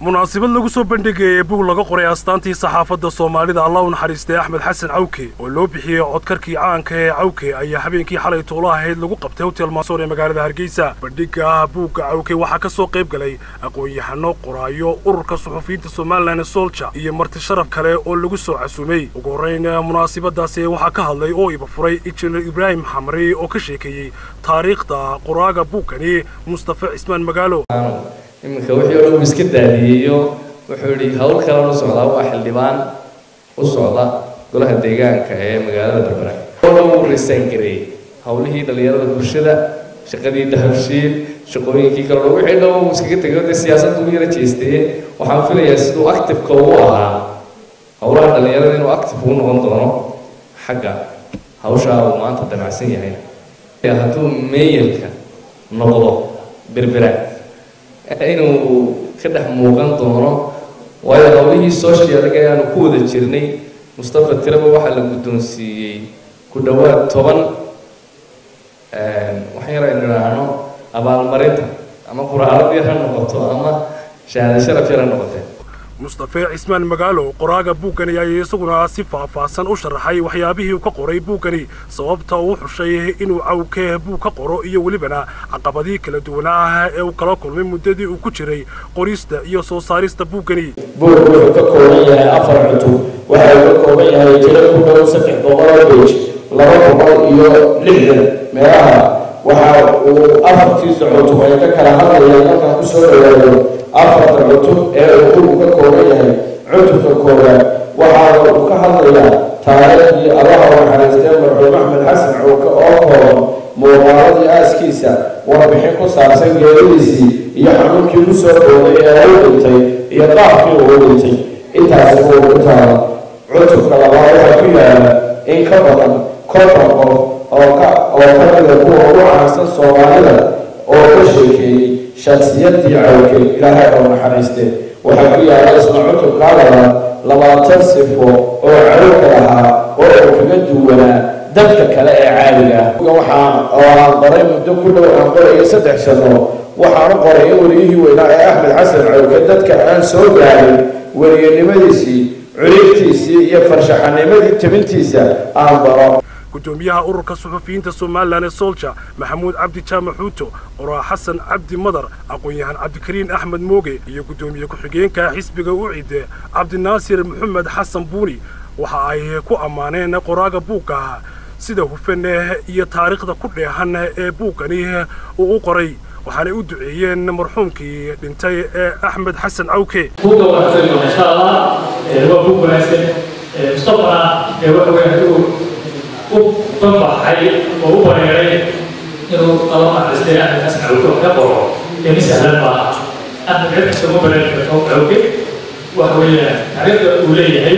munaasabad lagu soo bandhigayay bug laga qoray astaantii saxaafadda soomaalida allah u naxariistay axmed xasan cawke oo loo bixiyey codkarkii caanka ee cawke ayaa habeenkii xalay tuula ahayd lagu qabtay hotel maasoor ee magaalada hargeysa bandhiga buugga cawke waxaa ka soo qayb galay aqoon-yahano qoraayo ururka suxufiyiinta somalilan solja iyo marti sharaf kale oo lagu soo casuumay ugu horrayn munaasabadaasi waxaa ka hadlay oo iba furay injineer ibraahim xamri oo ka sheekeeyey taariikhda qoraaga buugkani mustafa cismaan magaalo iminka wixii o dhan uu iska daadiyeeyo wuxuu yidhi hawl kalan u socdaa waa xildhibaan u socda golaha deegaanka ee magaalada berbera oo dhan wuu risaangareeyey hawlihii dhallinyarada bulshada shaqadii dahabshiil shaqooyinkii kale dhan wixii dhan uu iskaga tegay dee siyaasadda u yara jeestee waxaan filayaa siduu activeka ugu ahaa howlaha dhallinyarada inuu active ugu noqon doono xagga hawshaa uu maanta damacsan yahayna hadduu meeyelka noqdo berbera inuu ka dhex muuqan doono waayo howlihii socialga ee aanu ku wada jirnay mustafa tiraba waxaa la guddoonsiiyey ku dhowaad toban waxaan yar aynu idhaahno abaalmarinta ama quraalad yar ha noqoto ama shahaada sharaf yar ha noqotee mustafe cismaan magaalo qoraaga buuggani ayaa isaguna si faahfaahsan u sharaxay waxyaabihii uu ka qoray buuggani sababta uu xushay inuu cawke buug ka qoro iyo welibana caqabadihii kala duwanaa ee uu kala kulmay muddadii uu ku jiray qorista iyo soo saarista buuggani buug wuxuu ka kooban yahay afar cutub waxa uu ka kooban yahay tiro ku dhow saddex boqol bage laba boqol iyo lixdan meelaha waxa uu afartiisa cutub ay ka kala hadlayaan markaan ku soo dhawaado afarta cutub ee uu buugu ka kooban yahay cutubka koowaad waxa uu ka hadlayaa taariikhdii allaha u naxariistee marxuum axmed xasan cawke oo kooban muuqaaladii aaskiisa warbixin ku saabsan geeridiisii iyo xanuunkii ku soo dhowday ee uu dhintay iyo qaabkii uu dhintay intaasi uu ku taala cutubka labaad waxaa ku yaala in ka badan konton qof oo ka oo ka mida kuwa ugu caansan soomaalida oo ka sheekeeyey shaksiyadii cawke ilaahay oo naxariiste waxaa ku yaala isla cutubkaa labaad labaatan sifo oo cawka lahaa oo uu kaga duwanaa dadka kale ee caadiga ah waxaan oo aan qoray muddo ku dhow aan qorayay saddex sano waxaanu qoray in weliyihii weynaa ee axmed xasan cawke dadka aan soo gaarin weliyanimadiisii culigtiisii iyo farshaxanimadii tabintiisa aan baro gudoomiyaha ururka suxufiyiinta somalilan ee solja maxamuud cabdi jaamac xuuto qoraa xasan cabdi madar aqoon-yahan cabdikariin axmed mooge iyo guddoomiye ku-xigeenka xisbiga ucide cabdinaasir maxamed xasan buuni waxa ay ku ammaaneen qoraaga buugga sida hufan iyo taariikhda ku dheehan ee buuggani uu u qoray waxaanay u duceeyeen marxuumkii dhintay ee axmed xasan cawke buugga wanaagsan insha allah waa buug wanaagsan mustafana waxa weeye u banbaxay oo u bareeray inuu alla naxariistay axmed xasan cawke wax ka qoro ini sahlan maaha axmed cid kasta uma bareeri karto cawke waxa weeyaan taariikhda uu leeyahay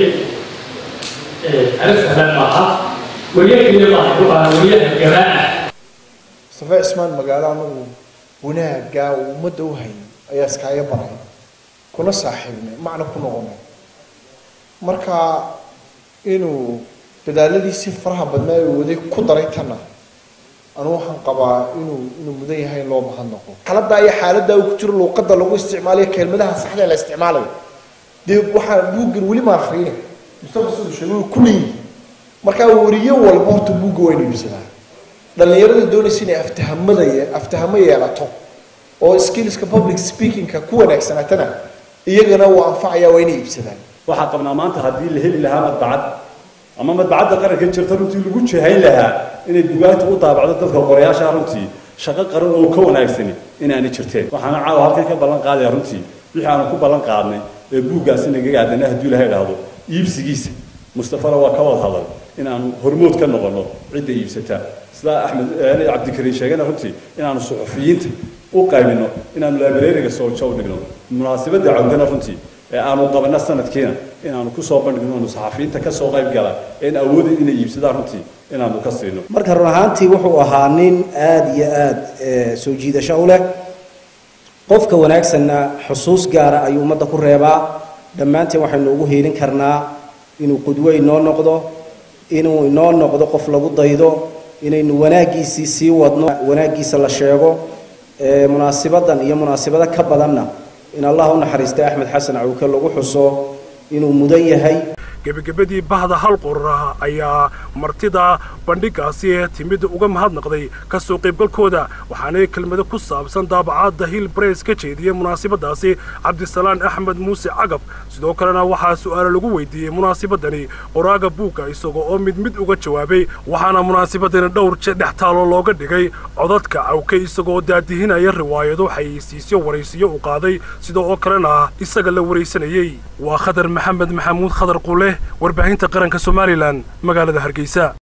taariikh sahlan maaha weliyakiiya maaha wuxuu ahaa weliyaha garaa mustafa cismaan magaalo anagu wanaaggaa uu ummadda u hayay ayaa iskaaga baray kuna saaxiibnay macna ku noqonay marka inuu dadaaladiisii faraha badnaa ee waday ku daray tanna anu waxaan qabaa inuu inuu mudan yahay in loo mahadnaqo xaaladdaa iyo xaaladdaa uu ku jiro luuqadda lagu isticmaalayo kelmadaha saxda la isticmaalayo dee waxaa buuggan weli ma akhriyay mustafa siduu sheegay way ku leeyihin markaa wariyo walba horta buugga waa inu iibsadaa dhallinyarada doonaysa inay aftahamada aftahamo yeelato oo skillska public speakingka ku wanaagsanaatana iyagana uu anfacaya waa inay iibsadaan waxaan qabnaa maanta haddii la heli lahaa madbacad ama madbacadda qaranka jirta runtii lagu jihayn lahaa inay bugaagta u daabacdo dadka qorayaasha runtii shaqo qaran oo ka wanaagsani inaanay jirteen waxaana caawa halkan ka ballan qaadaya runtii wixii aanu ku ballan qaadnay ee buuggaasi nagaga aadana hadduu ilahay idhaahdo iibsigiisa mustafana waa ka wada hadal inaanu hormood ka noqono cidda iibsata sidaa axmed cabdikariin sheegana runtii inaanu suxufiyiinta u qaybino inaanu librariga sooja u dhigno munaasabadda cawdana runtii ee aanu qabana sanadkiina inaanu kusoo bandhigno anu saxafiyiinta kasoo qayb gala een awoodin inay iibsadaan runtii inaanu ka siino marka run ahaantii wuxuu ahaa nin aada iyo aada soo jiidasho u leh qofka wanaagsanna xusuus gaara ayuu ummadda ku reebaa dhammaanteen waxaynu ugu hiilin karnaa inuu qudwe inoo noqdo inuu inoo noqdo qof lagu daydo inaynu wanaaggiisii sii wadno wanaaggiisa la sheego munaasabadan iyo munaasabado ka badanna in allah u naxariistay axmed xasan cawke lagu xuso inuu mudan yahay gebagabadii bahda hal qorra ayaa martida bandhigaasi timid uga mahadnaqday ka soo qaybgalkooda waxaanay kelmado ku saabsan daabacaadda hill bress ka jeediyey munaasabadaasi cabdisalaan axmed muuse cagab sidoo kalena waxaa su'aalo lagu weydiiyey munaasabadani qoraaga buugga isagoo oo mid mid uga jawaabay waxaana munaasabadani dhowr dhex taalo looga dhigay codadka cawke isagoo daadihinaya riwaayado xayeysiisyo waraysiyo u qaaday sidoo oo kalena isaga la waraysanayey waa khadar maxamed maxamuud khadar qule warbaahinta qaranka somalilan magaalada hargeysa